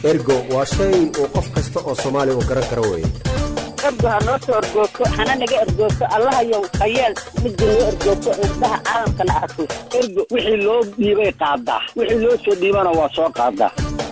ergo waa shay uu qof kasta oo soomaali uu garan karo weye ergo ha noo soo ergoogto hana naga ergoogto allahayow hayeel midda noo ergoogto indhaha caalamkana arko ergo wixii loo dhiibay qaadaa wixii loo soo dhiibana waa soo qaadaa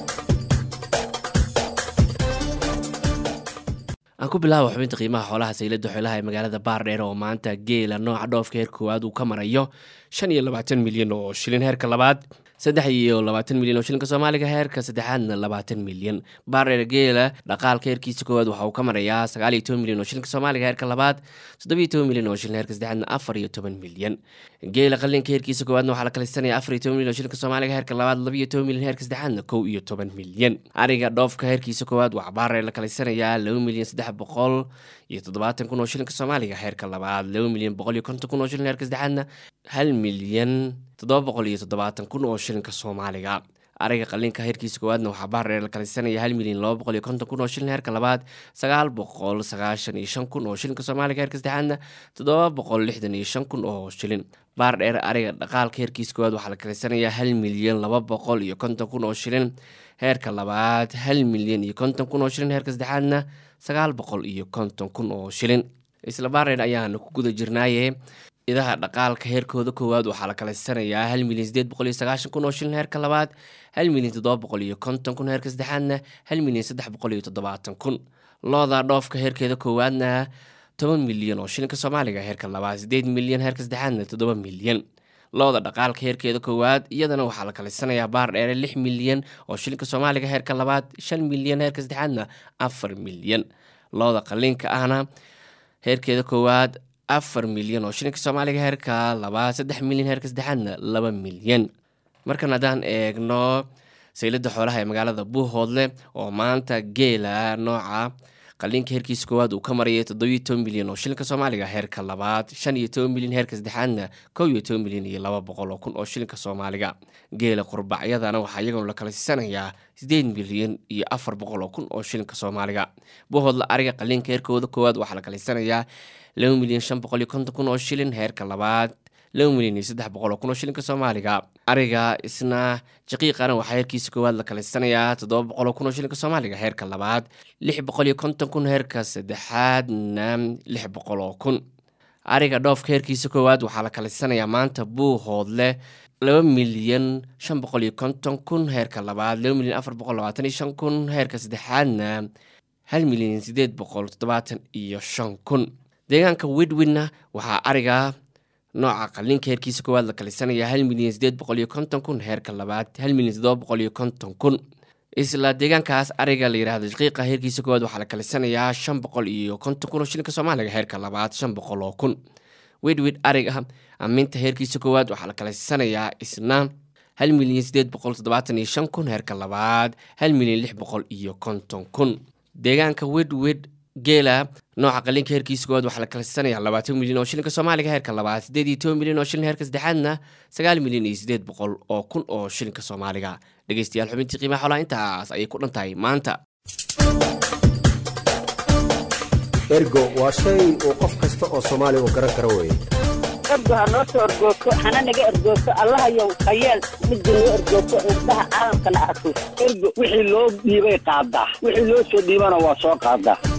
aan ku bilaaba xubinta qiimaha xoolaha saylada xoolaha ee magaalada baardheer oo maanta geela nooca dhoofka heer koowaad uu ka marayo shan iyo labaatan milyan oo shilin heerka labaad saddex iyo labaatan milyan oo shilinka soomaaliga heerka saddexaadna labaatan milyan baardheer geela dhaqaalka heerkiisa koowaad waxa uu ka marayaa sagaal iyo toban milyan oo shilinka soomaaliga heerka labaad toddobiyo toban milyan oo shilin heerka saddexaadna afar iyo toban milyan geela qalinka heerkiisa koowaadna waxaa la kalisanaya afar iyo toban milyan oo shilinka soomaaliga heerka labaad labiyo toban milyan heerka saddexaadna kow iyo toban milyan ariga dhoofka heerkiisa koowaad waxaa baardheer la kalisanayaa laba milyan saddex boqol iyo toddobaatan kun oo shilinka soomaaliga heerka labaad laba milyan boqol iyo konton kun oo shilin heerka saddexaadna hal milyan toddoba boqol iyo toddobaatan kun oo shilinka soomaaliga ariga qalinka heerkiisa koowaadna waxaa baardheer la kalisanaya hal milyan laba boqol iyo konton kun oo shilin heerka labaad sagaal boqol sagaashan iyo shan kun oo shilinka soomaaliga heerka saddexaadna toddoba boqol lixdan iyo shan kun oo shilin baardheer ariga dhaqaalka heerkiisa koowaad waxaa la kalisanaya hal milyan laba boqol iyo konton kun oo shilin heerka labaad hal milyan iyo konton kun oo shilin heerka saddexaadna sagaal boqol iyo konton kun oo shilin isla baardheer ayaanu ku guda jirnaaye idaha dhaqaalka heerkooda koowaad waxaa la kalaysanayaa hal milyan sideed boqol iyo sagaashan kun oo shilin heerka labaad hal milyan toddoba boqol iyo konton kun heerka saddexaadna hal milyan saddex boqol iyo toddobaatan kun looda dhoofka heerkeeda koowaadna toban milyan oo shilinka soomaaliga heerka labaad sideed milyan heerka saddexaadna toddoba milyan looda dhaqaalka heerkeeda koowaad iyadana waxaa la kalaysanayaa baar dheere lix milyan oo shilinka soomaaliga heerka labaad shan milyan heerka saddexaadna afar milyan looda qaliinka ahna heerkeeda koowaad afar milyan oo shilinka soomaaliga heerka labaad saddex milyan heerka saddexaadna laba milyan markan haddaan eegno saylada xoolaha ee magaalada buuhoodle oo maanta geela nooca qaliinka heerkiisa koowaad uu ka marayay toddobiyo toban milyan oo shilinka soomaaliga heerka labaad shan iyo toban milyan heerka saddexaadna kow iyo toban milyan iyo laba boqol oo kun oo shilinka soomaaliga geela qurbacyadana waxaa iyaguna la kala siisanayaa sideed milyan iyo afar boqol oo kun oo shilinka soomaaliga buuhoodle ariga qaliinka heerkooda koowaad waxaa la kala siisanayaa laba milyan shan boqol iyo konton kun oo shilin heerka labaad laba milyan iyo saddex boqol oo kun oo shilinka soomaaliga ariga isna jaqiiqana waxaa heerkiisa koowaad la kalaysanayaa toddoba boqol oo kun oo shilinka soomaaliga heerka labaad lix boqol iyo konton kun heerka saddexaadna lix boqol oo kun ariga dhoofka heerkiisa koowaad waxaa la kalaysanayaa maanta buuhoodle laba milyan shan boqol iyo konton kun heerka labaad laba milyan afar boqol labaatan iyo shan kun heerka saddexaadna hal milyan sideed boqol toddobaatan iyo shan kun deegaanka widwidna waxaa ariga nooca qaliinka heerkiisa koowaad la kalisanaya hal milyan sideed boqol iyo konton kun heerka labaad hal milyan toddoba boqol iyo konton kun isla deegaankaas ariga la yidhahdo shaqiiqa heerkiisa koowaad waxaa la kalisanayaa shan boqol iyo konton kun oo shilinka soomaaliga heerka labaad shan boqol oo kun widwid ariga aminta heerkiisa koowaad waxaa la kalisanayaa isna hal milyan sideed boqol toddobaatan iyo shan kun heerka labaad hal milyan lix boqol iyo konton kun deegaanka widwid geela nooca qaliinka heerkiisa koowaad waxaa la kalaysanayaa labaatan milyan oo shilinka soomaaliga heerka labaad sideed iyo toban milyan oo shilin heerka saddexaadna sagaal milyan iyo sideed boqol oo kun oo shilinka soomaaliga dhegeystayaal xubintii qiimaha xoolaha intaas ayay ku dhan tahay maanta ergo waa shay uu qof kasta oo soomaali uu garan karo weye ergo ha noo soo ergoogto hana naga ergoogto allahayow hayeel midda noo ergoogto indhaha caalamkana arko ergo wixii loo dhiibay qaadaa wixii loo soo dhiibana waa soo qaadaa